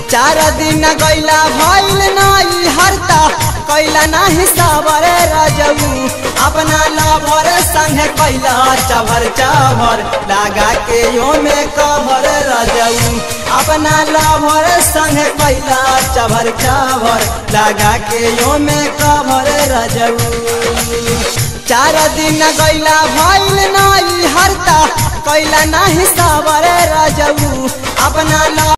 चार दिन गैला भइल नई हरता कैला नाही सावर राजऊ अपना लभर संग कैला चभर चभर लगा के यो में कभर राजऊ अपना लभर संग कैला चभर चभर लगा के यो में कभर राजऊ चार दिन गैला भइल नई हरता कैला नाही सावर राजऊ अपना